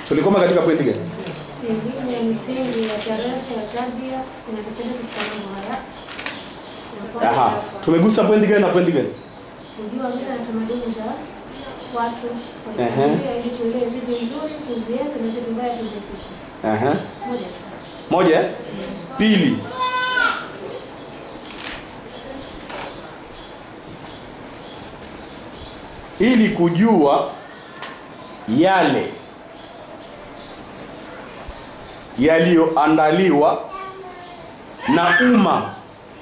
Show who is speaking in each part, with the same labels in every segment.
Speaker 1: tulikoma katika pointi gani
Speaker 2: Elimu ya misingi ya tarehe ya tabia inatusaidia katika mambo haya. Ya
Speaker 1: aha
Speaker 2: kwanza,
Speaker 1: tumegusa pointi gani na pointi gani
Speaker 2: Kujua mila na tamaduni za watu
Speaker 1: Ehe.
Speaker 2: walikulia ili tuelewe zipi nzuri tuzienze na zipi mbaya tuziepuke.
Speaker 1: aha
Speaker 2: Moja tu.
Speaker 1: moja eh? pili ili kujua yale yaliyoandaliwa na umma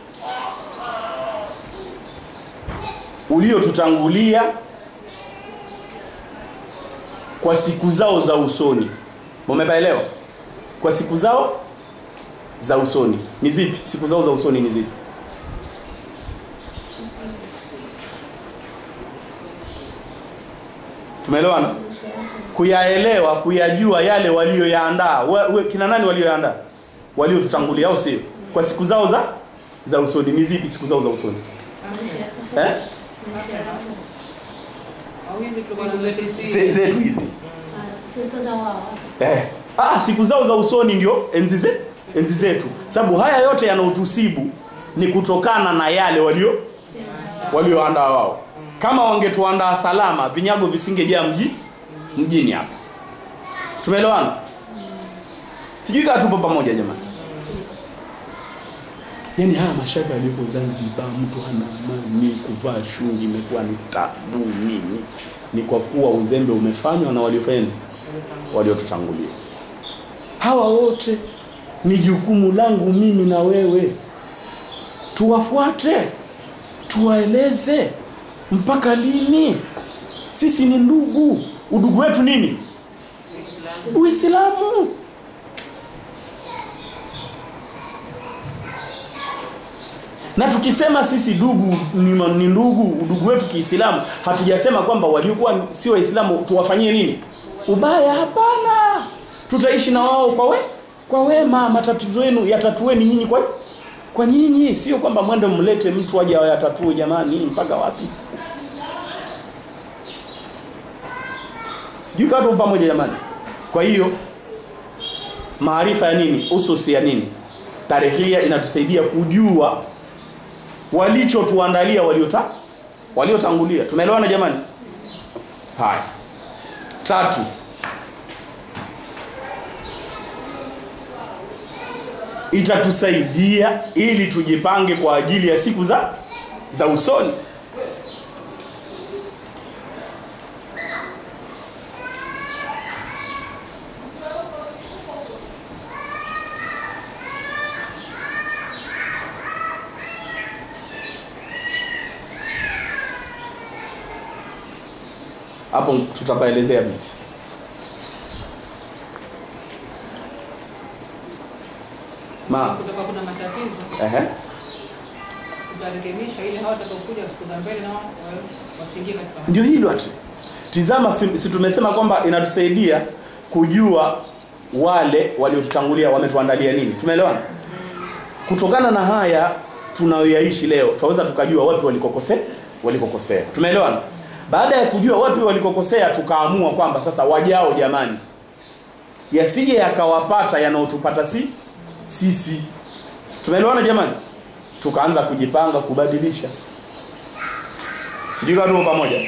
Speaker 1: uliotutangulia kwa siku zao za usoni mumepaelewa kwa siku zao za usoni ni zipi siku zao za usoni ni zipi tumeelewana kuyaelewa kuyajua yale walioyaandaa We- we- kina nani walioyaandaa waliotutangulia au sio kwa siku zao za za usoni ni zipi siku zao za usoni eh? Ze- zetu hizi
Speaker 2: Sio za wao.
Speaker 1: Eh. Ah, siku zao za usoni ndio enzi ze, enzi zetu. Sababu haya yote yanaotusibu ni kutokana na yale walio walioandaa wao. Kama wangetuandaa salama, vinyago visingejaa mji mjini hapa. Tumeelewana? Sijui kama tupo pamoja jamani. Yaani haya mashaka yaliyopo Zanzibar, mtu hana amani, kuvaa shungi imekuwa ni tabu nini? Ni kwa kuwa uzembe umefanywa na waliofanya nini? waliotutangulia. Hawa wote ni jukumu langu mimi na wewe, tuwafuate, tuwaeleze. Mpaka lini? Sisi ni ndugu. Udugu wetu nini? Uislamu. Na tukisema sisi ndugu ni, ni ndugu, udugu wetu Kiislamu, hatujasema kwamba waliokuwa si Waislamu tuwafanyie nini? Ubaya, hapana. Tutaishi na wao kwa we, kwa wema. Matatizo yenu yatatueni nyinyi kwa kwa nyinyi, sio kwamba mwende mlete mtu aje ayatatue. Jamani, mpaka wapi? Sijui kama tupo pamoja jamani. Kwa hiyo maarifa ya nini? Ususi ya nini? Tarehia inatusaidia kujua walichotuandalia waliota waliotangulia. Tumeelewana jamani? Haya. Tatu. Itatusaidia ili tujipange kwa ajili ya siku za za usoni. Hapo tutapaelezea vipi? Ma,
Speaker 3: Kutoka kuna matatizo
Speaker 1: ehe.
Speaker 3: tutarekebisha ili hao watakaokuja siku za mbele nao wa- wasiingie katika
Speaker 1: Ndio hilo ati. Tizama, si, si tumesema kwamba inatusaidia kujua wale waliotutangulia wametuandalia nini. Tumeelewana? Kutokana na haya tunayoyaishi leo, tunaweza tukajua wapi walikokosea, walikokosea. Tumeelewana? Baada ya kujua wapi walikokosea, tukaamua kwamba sasa wajao, jamani, yasije yakawapata yanayotupata si sisi. Tumeelewana jamani? Tukaanza kujipanga kubadilisha. Sijui kama tuko pamoja.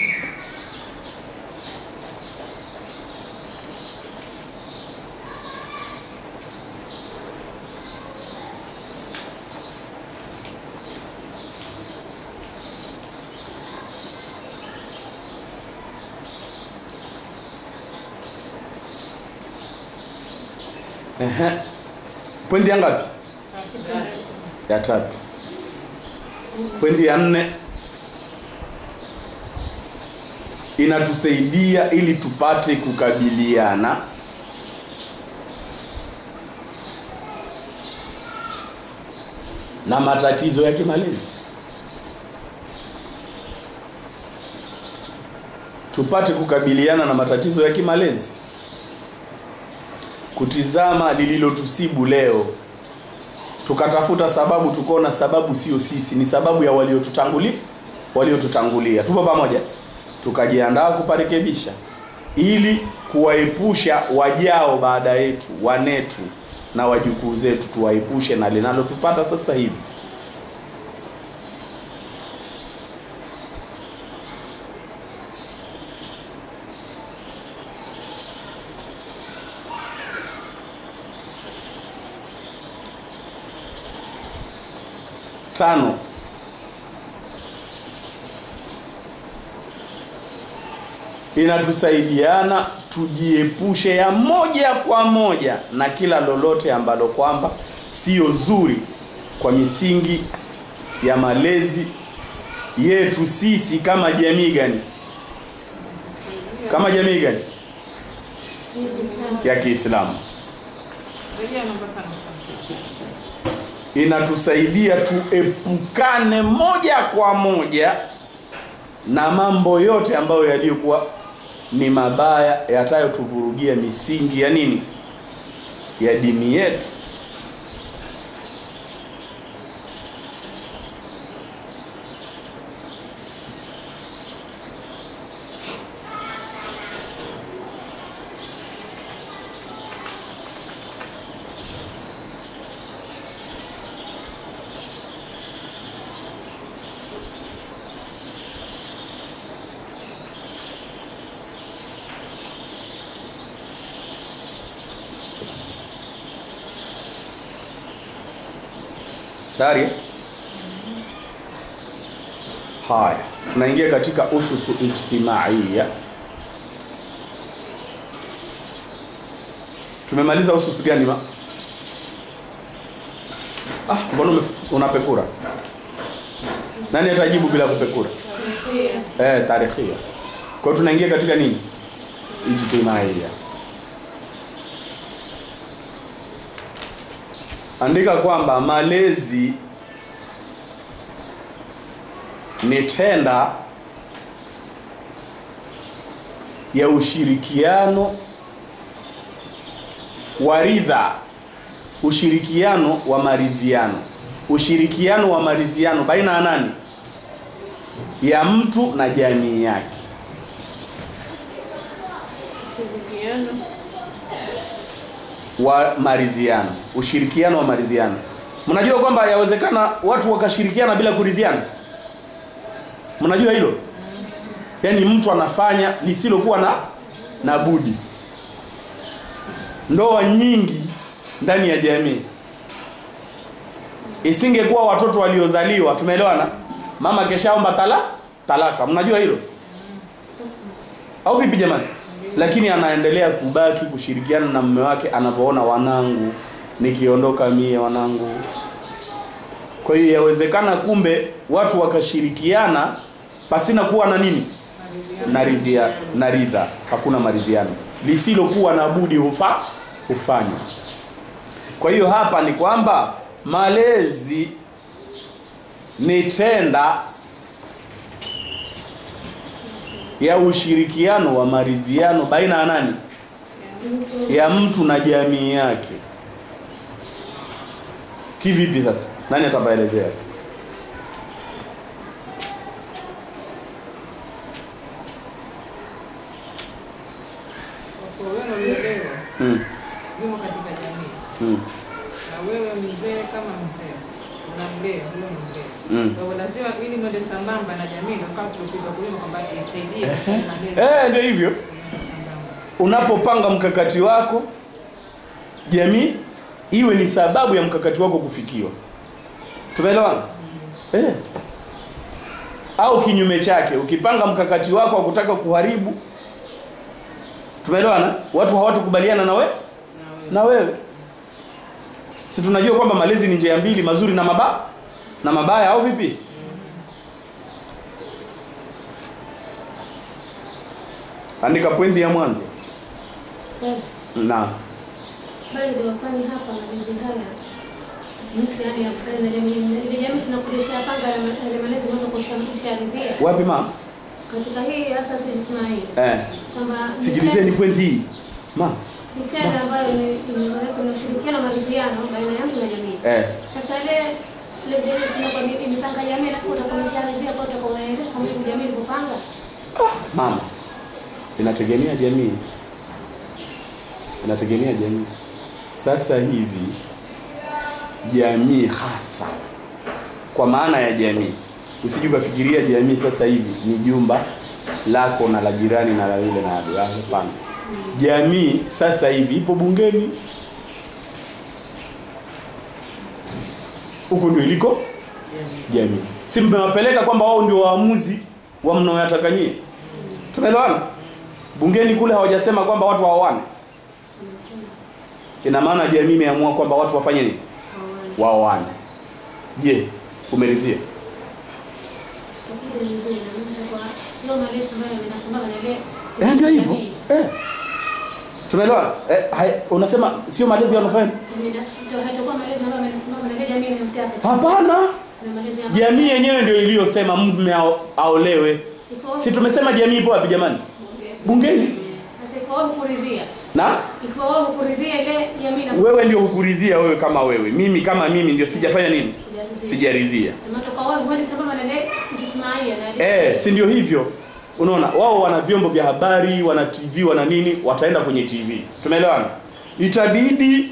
Speaker 1: Ehe. Pointi ya ngapi? Ya tatu. Pointi ya nne inatusaidia ili tupate kukabiliana na matatizo ya kimalezi. Tupate kukabiliana na matatizo ya kimalezi. Kutizama lililotusibu leo tukatafuta sababu, tukaona sababu sio sisi, ni sababu ya waliotutangulia waliotutangulia. Tupo pamoja, tukajiandaa kuparekebisha. ili kuwaepusha wajao baada yetu wanetu na wajukuu zetu tuwaepushe na linalotupata sasa hivi tano inatusaidiana tujiepushe ya moja kwa moja na kila lolote ambalo kwamba sio zuri kwa misingi ya malezi yetu sisi kama jamii gani kama jamii gani ya Kiislamu
Speaker 3: Rejea namba tano sasa.
Speaker 1: inatusaidia tuepukane moja kwa moja na mambo yote ambayo yaliyokuwa ni mabaya yatayotuvurugia misingi ya nini ya dini yetu tayari haya tunaingia katika ususu ijtimaiya tumemaliza ususu gani ma ah mbona umef- unapekura nani atajibu bila kupekura eh tarikhia kwa hiyo tunaingia katika nini ijtimaiya andika kwamba malezi ni tenda ya ushirikiano wa ridha, ushirikiano wa maridhiano, ushirikiano wa maridhiano baina ya nani? Ya mtu na jamii yake.
Speaker 2: Ushirikiano.
Speaker 1: wa maridhiano, ushirikiano wa maridhiano. Mnajua kwamba yawezekana watu wakashirikiana bila kuridhiana? Mnajua hilo? Yaani mtu anafanya lisilokuwa na na budi. Ndoa nyingi ndani ya jamii isingekuwa watoto waliozaliwa, tumeelewana? Mama keshaomba tala talaka, mnajua hilo au vipi jamani? Lakini anaendelea kubaki kushirikiana na mume wake anapoona wanangu, nikiondoka mie wanangu. Kwa hiyo yawezekana kumbe watu wakashirikiana pasina kuwa na nini na ridhia na ridha, hakuna maridhiano, lisilokuwa na budi hufa hufanywa. Kwa hiyo hapa ni kwamba malezi ni tenda ya ushirikiano wa maridhiano baina ya nani? Ya mtu na jamii yake. Kivipi sasa? Nani atapaelezea?
Speaker 3: Kwa kuwa wewe unaelewa
Speaker 1: Mm.
Speaker 3: yumo katika jamii
Speaker 1: Mm.
Speaker 3: na wewe mzee kama mzee unamlea huyo ni mlea.
Speaker 1: Mm.
Speaker 3: Kwa hiyo lazima ili mwende sambamba na jamii ndio kama tulipiga kulima kwamba isaidie malezi.
Speaker 1: Eh, ndio hivyo.
Speaker 3: Mwende sambamba.
Speaker 1: Unapopanga mkakati wako, jamii iwe ni sababu ya mkakati wako kufikiwa. Tumeelewana? Eh. Au kinyume chake, ukipanga mkakati wako wa kutaka kuharibu, tumeelewana? Watu hawatukubaliana na we
Speaker 3: Na wewe
Speaker 1: na wewe. Si tunajua kwamba malezi ni njia mbili, mazuri na maba na mabaya, au vipi? Andika pointi ya mwanzo.
Speaker 2: Ustadhi,
Speaker 1: Na
Speaker 2: bali ndio kwani hapa malezi haya mtu yani afanye na jamii ile jamii sina kudesha panga yale malezi ndio kusharidhia
Speaker 1: wapi mama?
Speaker 2: katika hii hasa sisi tunayo
Speaker 1: Eh,
Speaker 2: kwamba ni
Speaker 1: sikilizeni pointi hii. Mama.
Speaker 2: ni tendo ambayo ni- ni- kuna ushirikiano na maridhiano baina ya mtu na jamii.
Speaker 1: Eh,
Speaker 2: Sasa ile ile zile sina kwa mimi mipanga jamii alafu utakuwa umesharidhia kwa utakuwa unaendesha kwa mujibu jamii ilivyopanga.
Speaker 1: mama. inategemea jamii, inategemea jamii. Sasa hivi jamii hasa, kwa maana ya jamii, usije ukafikiria jamii sasa hivi ni jumba lako na la jirani na la yule na la hapana. Jamii sasa hivi ipo bungeni, huko ndio iliko jamii. Si mmewapeleka kwamba wao ndio waamuzi wa mnaoyataka nyie? Tumeelewana? Bungeni kule hawajasema kwamba watu waoane. Ina maana jamii imeamua kwamba watu wafanye nini? Waoane. Je, umeridhia?
Speaker 2: Sio malezi ambayo yanasambamba na ile
Speaker 1: Eh, ndio hivyo.
Speaker 2: jamii.
Speaker 1: Eh. Tumeelewa? Eh, hai- unasema sio malezi yanafanya?
Speaker 2: Ndio haitakuwa malezi ambayo yanasimama na ile jamii inayotaka.
Speaker 1: Hapana.
Speaker 2: Na malezi ambayo
Speaker 1: Jamii yenyewe ndio iliyosema mume ao- aolewe.
Speaker 2: iko
Speaker 1: Si tumesema jamii ipo wapi jamani? Bungeni.
Speaker 2: Sasa iko wapi kuridhia?
Speaker 1: Na
Speaker 2: Iko wapi kuridhia ile jamii na
Speaker 1: wewe ndio hukuridhia wewe kama wewe. Mimi kama mimi ndio sijafanya nini?
Speaker 2: kuridhia.
Speaker 1: Sijaridhia.
Speaker 2: Matoka wao wale sambamba na ile ijtimaia na ile
Speaker 1: Eh, si ndio hivyo? Unaona, wao wana vyombo vya habari, wana TV, wana nini, wataenda kwenye TV. Tumeelewana? Itabidi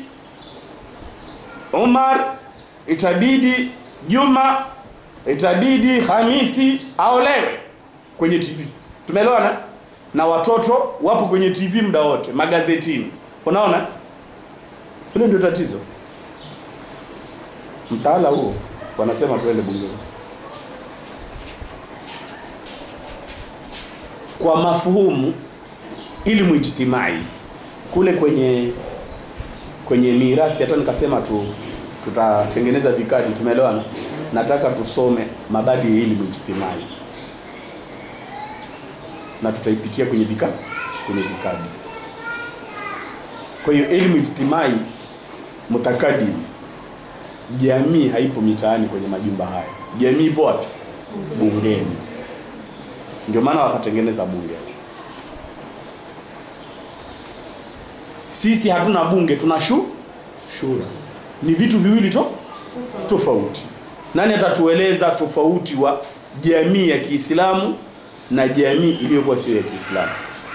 Speaker 1: Umar, itabidi Juma, itabidi Hamisi aolewe kwenye TV. Tumeelewana? Na watoto wapo kwenye TV muda wote, magazetini. Unaona? Hilo ndio tatizo. Mtaala huo wanasema tuende bungeni. kwa mafuhumu ilmu ijtimai kule kwenye kwenye mirathi hata nikasema tu tutatengeneza vikadi tumeelewana nataka tusome mabadi ya ilmu ijtimai na tutaipitia kwenye vikadi kwenye vikadi kwa hiyo elimu ijtimai mutakadim jamii haipo mitaani kwenye majumba haya jamii ipo wapi bungeni ndio maana wakatengeneza bunge sisi hatuna bunge tuna shu shura ni vitu viwili to tofauti nani atatueleza tofauti wa jamii ya kiislamu na jamii iliyokuwa sio ya kiislamu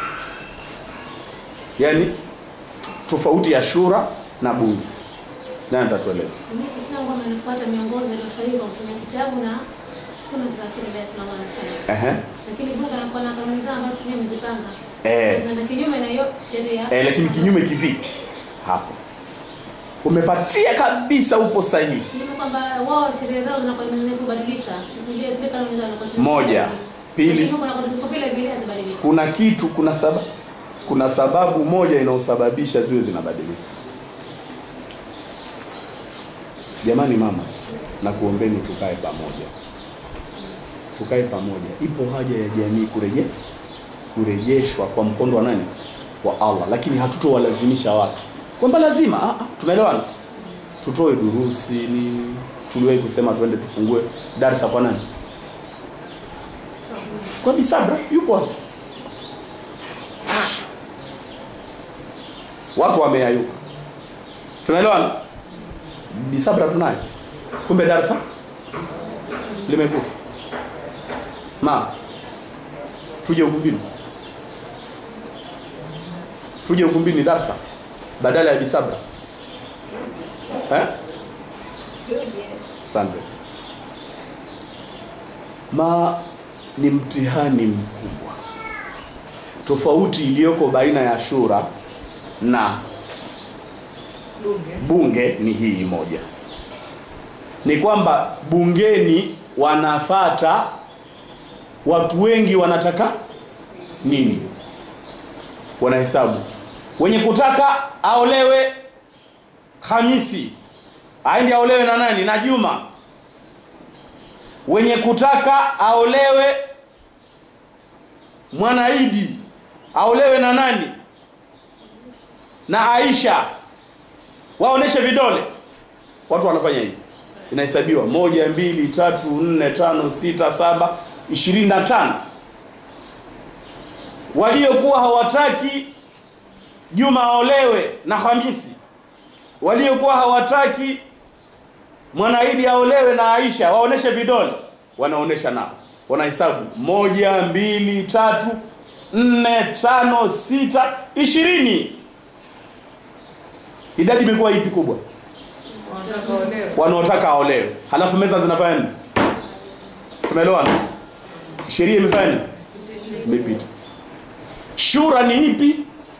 Speaker 1: yaani tofauti ya shura na bunge nani atatueleza
Speaker 2: Mimi Kiislamu kwamba nafuata miongozo iliyo sahihi kwa kutumia kitabu na sunna za Rasulullah sallallahu alaihi wasallam.
Speaker 1: Ehe.
Speaker 2: Lakini bunge anakuwa na kanuni zao ambazo mimi nimezipanga.
Speaker 1: Eh.
Speaker 2: Zinaenda kinyume na hiyo sheria.
Speaker 1: Eh, lakini kinyume kivipi hapo umepatia kabisa upo sahihi
Speaker 2: Kinyume kwamba wao sheria zao zinakuwa zenye kubadilika. Zile zile kanuni zao zinakuwa zime-
Speaker 1: Moja. Pili.
Speaker 2: Lakini kuna kuna ziko vile vile hazibadiliki.
Speaker 1: kuna kitu kuna sababu kuna sababu moja inayosababisha ziwe zinabadilika jamani mama na kuombeni tukae pamoja tukae pamoja ipo haja ya jamii kureje kurejeshwa kwa mkondo wa nani wa Allah lakini hatutowalazimisha watu kwamba lazima ah, ah, tumeelewana tutoe durusi nini tuliwahi kusema twende tufungue darsa kwa nani kwa bisabra yupo hapo watu wameayuka tunaelewana bisabra tunayo kumbe darsa limekufa ma tuje ukumbini tuje ukumbini darsa badala ya bisabra eh? asante ma ni mtihani mkubwa tofauti iliyoko baina ya shura na
Speaker 3: bunge
Speaker 1: bunge ni hii moja ni kwamba bungeni wanafata watu wengi wanataka nini wanahesabu wenye kutaka aolewe Hamisi aende aolewe na nani na Juma wenye kutaka aolewe Mwanaidi aolewe na nani na Aisha waoneshe vidole watu wanafanya hivi inahesabiwa moja mbili tatu nne tano sita saba ishirini na tano waliokuwa hawataki Juma aolewe na Hamisi waliokuwa hawataki Mwanaidi aolewe na Aisha waoneshe vidole wanaonesha nao wanahesabu moja mbili tatu nne tano sita ishirini idadi imekuwa ipi kubwa
Speaker 3: Wanataka olewe.
Speaker 1: wanaotaka aolewe halafu meza zinafanya nini tumeelewana sheria imefanya nini imepita shura ni ipi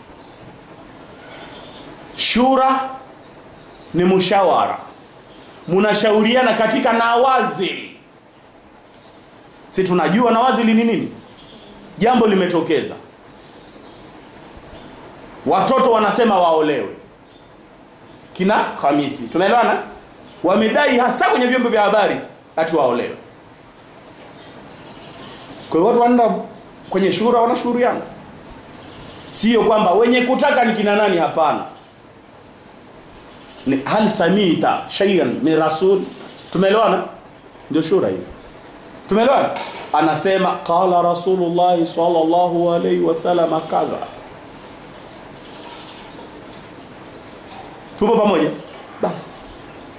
Speaker 1: shura ni mushawara munashauriana katika nawazil si tunajua nawazili ni nini jambo limetokeza watoto wanasema waolewe kina Hamisi. Tunaelewana? Wamedai hasa kwenye vyombo vya habari ati waolewe. Kwa hiyo watu wanaenda kwenye shura wanashauriana. Sio kwamba wenye kutaka ni kina nani hapana. Ni hal samita shay'an min rasul. Tumeelewana? Ndio shura hiyo. Tumeelewana? Anasema qala Rasulullah sallallahu alaihi wasallam kadha. tupo pamoja basi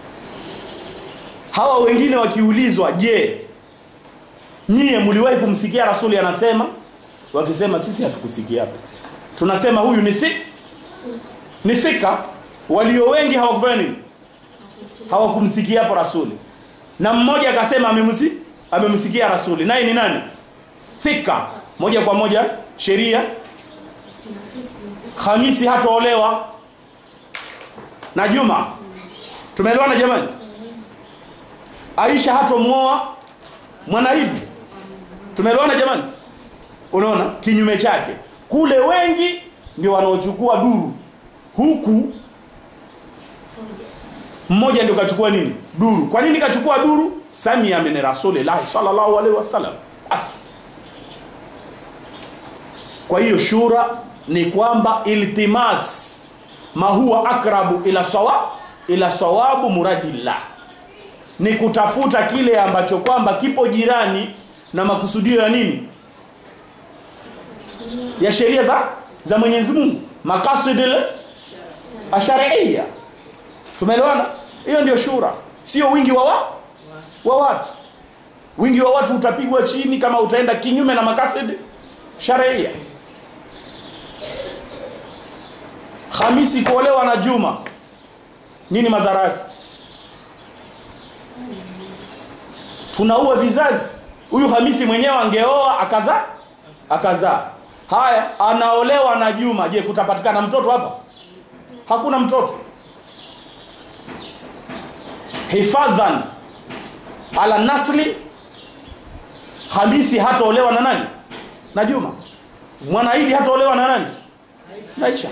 Speaker 1: hawa wengine wakiulizwa je nyie mliwahi kumsikia rasuli anasema wakisema sisi hatukusikia tunasema huyu ni si ni thika walio wengi hawakufanya nini hawakumsikia hapo rasuli na mmoja akasema amemsi amemsikia rasuli naye ni nani thika moja kwa moja sheria Hamisi hataolewa na Juma. Tumeelewana jamani? Aisha hatomwoa Mwanaidi. Tumeelewana jamani? Unaona kinyume chake. Kule wengi ndio wanaochukua duru. Huku mmoja ndio kachukua nini? Duru. Kwa nini kachukua duru? Samia min Rasulillah sallallahu alaihi wasallam. Basi. Kwa hiyo shura ni kwamba iltimas ma huwa akrabu ila sawa ila sawabu muradillah ni kutafuta kile ambacho kwamba kipo jirani na makusudio ya nini ya sheria za za Mwenyezi Mungu maqasidil ashariya tumeelewana hiyo ndio shura sio wingi wa wa, wa watu wingi wa watu utapigwa chini kama utaenda kinyume na makasidi sharia Hamisi kuolewa na Juma nini madhara yake? Tunaua vizazi. Huyu Hamisi mwenyewe angeoa akazaa akazaa. Haya, anaolewa na Juma. Je, kutapatikana mtoto hapa? Hakuna mtoto. Hifadhan ala nasli, Hamisi hataolewa na nani? Na Juma. Mwanaidi hataolewa na nani? Na Aisha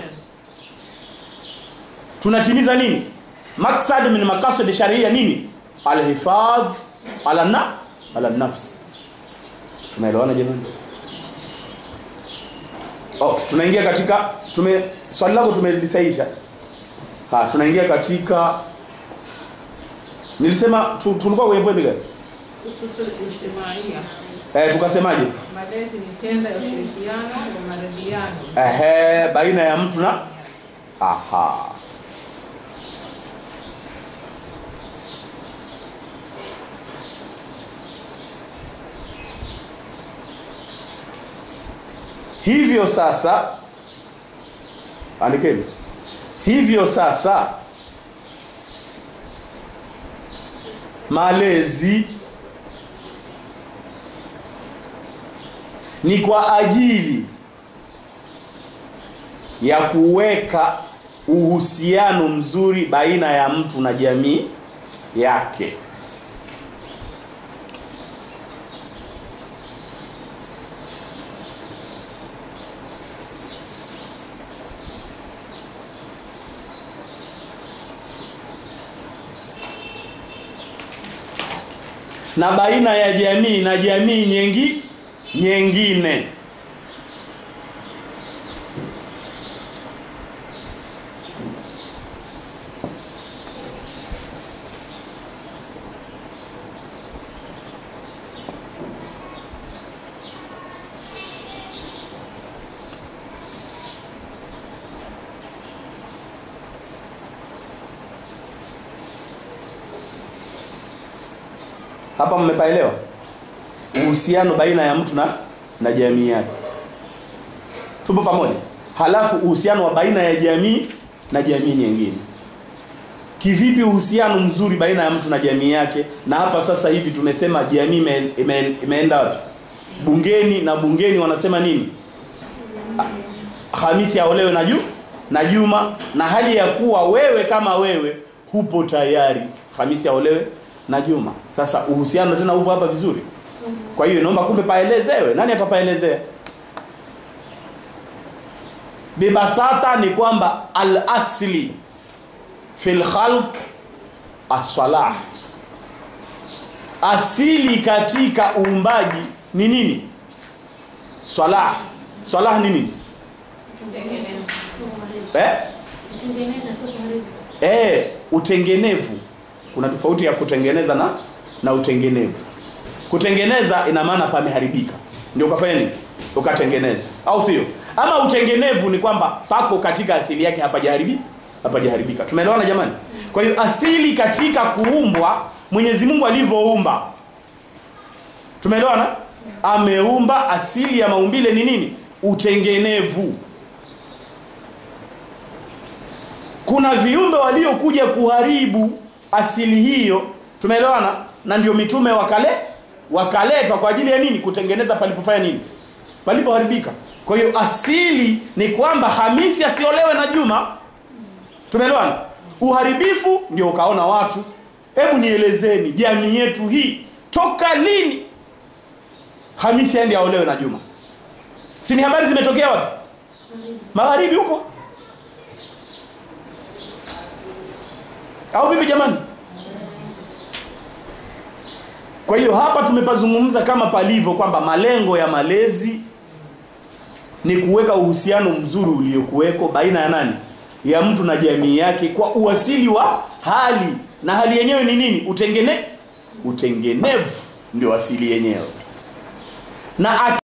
Speaker 1: tunatimiza nini maksad min maqasid sharia nini alhifadh ala na ala nafs tumeelewana jamani okay tunaingia katika tume swali lako tumelisaisha ha tunaingia katika nilisema tu, tulikuwa kwenye point gani
Speaker 3: Ususul ijtimaia.
Speaker 1: eh tukasemaje
Speaker 3: Malezi ni tenda ya ushirikiano na maridhiano.
Speaker 1: ehe baina ya mtu na aha hivyo sasa andikeni hivyo sasa malezi ni kwa ajili ya kuweka uhusiano mzuri baina ya mtu na jamii yake na baina ya jamii na jamii nyengi nyengine hapa mmepaelewa uhusiano baina ya mtu na na jamii yake tupo pamoja halafu uhusiano wa baina ya jamii na jamii nyingine kivipi uhusiano mzuri baina ya mtu na jamii yake na hapa sasa hivi tumesema jamii ime, ime, imeenda wapi bungeni na bungeni wanasema nini hamisi aolewe na juu na juma na hali ya kuwa wewe kama wewe hupo tayari hamisi aolewe na juma sasa uhusiano tena upo hapa vizuri kwa hiyo naomba kumbe paelezewe nani atapaelezea bibasata ni kwamba al asli fil khalq assalah asili katika uumbaji ni nini salah salah ni nini
Speaker 2: Sio kuharibu.
Speaker 1: eh?
Speaker 2: Kutengeneza sio kuharibu.
Speaker 1: Eh, utengenevu kuna tofauti ya kutengeneza na na utengenevu kutengeneza ina maana pameharibika ndio ukafanya nini ukatengeneza au sio ama utengenevu ni kwamba pako katika asili yake hapajaharibi hapajaharibika tumeelewana jamani kwa hiyo asili katika kuumbwa mwenyezi mungu alivyoumba tumeelewana ameumba asili ya maumbile ni nini utengenevu kuna viumbe waliokuja kuharibu asili hiyo tumeelewana na ndio mitume wakale wakaletwa kwa ajili ya nini kutengeneza palipofanya nini palipoharibika kwa hiyo asili ni kwamba hamisi asiolewe na juma tumeelewana uharibifu ndio ukaona watu hebu nielezeni jamii yetu hii toka lini hamisi aende aolewe na juma si ni habari zimetokea wapi magharibi huko au vipi jamani kwa hiyo hapa tumepazungumza kama palivyo kwamba malengo ya malezi ni kuweka uhusiano mzuri uliokuweko baina ya nani ya mtu na jamii yake kwa uasili wa hali na hali yenyewe ni nini utengene utengenevu ndio asili yenyewe na